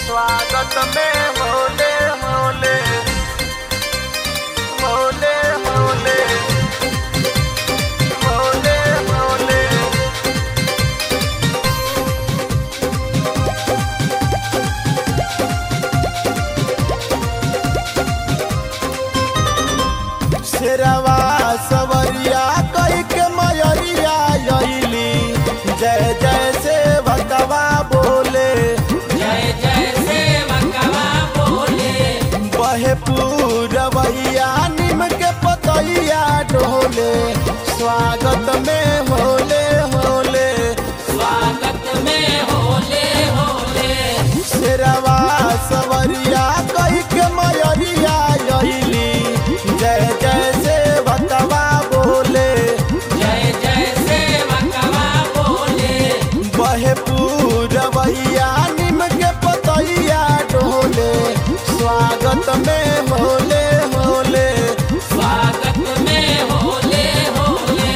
स्वागत में होले होले होले होले होले होले शेरवा सवरिया कई के मयरिया अइली जय जय से भगवा बोले जय जय सेवकवा बोले बहे पूरवैया निम के पतैया डोले स्वागत में होले होले स्वागत में होले होले शेरवा सवरिया कई के मयरिया अइली जय जय से भगवा बोले जय जय सेवकवा बोले बहे पूरवैया निम के पतैया डोले स्वागत में होले होले स्वागत में होले होले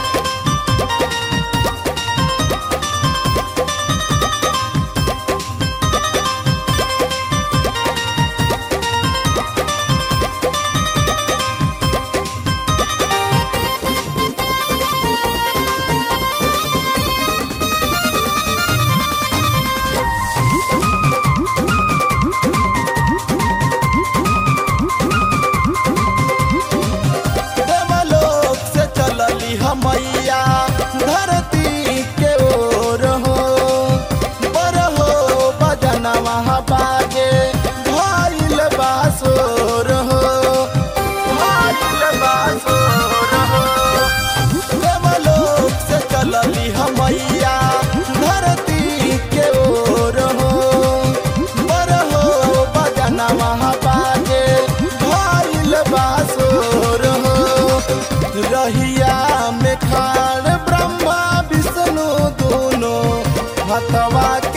देवलोक से चलली हमैया धरती के ओर हो पर हो बजना वहाँ बाजे भइल बासोर हो भइल बासोर हो देवलोक से चलली हमैया धरती के ओर हो पर हो बजना वहाँ बाजे भइल बासोर हो रहिया में खाड़ ब्रह्मा विष्णु दोनों हथवा के